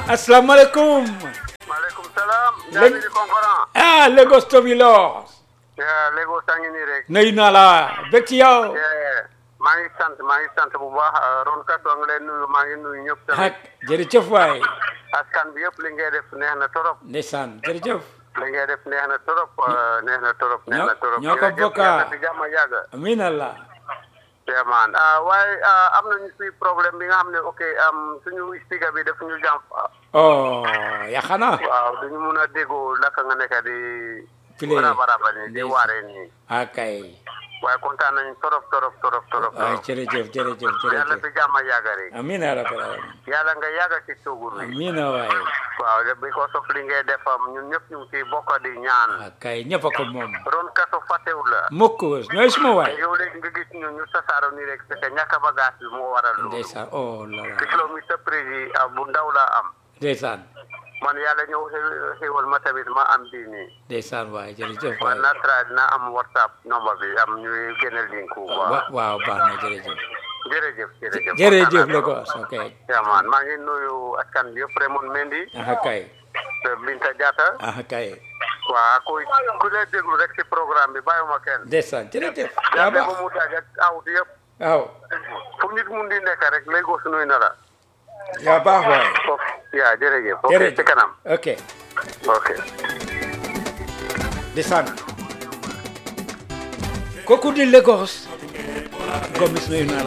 asalaamaaleykum maaleykum salaam. Lég- Ndiaye di conférence. ah Lagos Tobilos yaa Lagos a ngi nii rek. nuyu naa la bég ci yow Eh, maa ngi sant maa ngi sant bu baax eh, Ron Kato ngi leen nuyu maa ngi nuyu ñëpp ak tamit. jërëjëf waay askan bi yëpp li ngay def neex na torop. ndeysaan jërëjëf li ngay def neex na torop eh, neex na torop. neex na ñoo- torop ñoo ko Jërëjëf, bokka. yàlla di jàmm yàgg. amiin allah vraiment ah waaye ah, am nañu fi problème bi nga xam ne ok am suñu speaker bi daf ñu jàmp. oh yaxana waaw duñu mun a déggoo naka nga nekk di. Play. raba raba nii di Ndeysaan. waaree nii. akay waaye kontaan nañu torop torop torop torop. waay torop. jërëjëf jërëjëf yàlla jërëjëf fi jàmm yàgg rek. amiin yaa rabbal alamin yàlla nga yàgg ci toogu bi. amiin waay waaw de because of li ngay defam ñun ñëpp ñu ngi ciy bokk di ñaan. akay ñëpp a ko moom Ron Kato fàttewu la. mukk ñooy suma waay yow léegi nga gis ñu ñu tasaaro nii rek parce que ñàkk a bagage bi moo waral loolu. ndeysaan oh la te la kilomètre prési ah, bu ndaw laa am. ndeysaan man yàlla ñëw xew- xewal ma tamit ma am bii nii. ndeysaan waay jërëjëf man waay naa tra dina am whatsapp nombre bi am ñuy génne link bu wa baax. waaw baax na jërëjëf jërëjëf jërëjëf. jërëjëf kontaan naa Lagos ok yaa man maa ngi nuyu askan bi yëpp Raymond Mendy. aha kay Binta Diatta. aha kay waaw ku ku lay déglu rek ci programme bi bàyyiwuma kenn. ndeysaan jërëjëf yaa yaa ba baax mu daaj ak awut yëpp waaw fu nit mun di nekk rek Lagos nuyu na la. yaa baax waay foofu yaa jërëjëf. ok jërëjëf ci kanam. ok ok. ndeysaan kooku di Lagos gomis nuyu naa la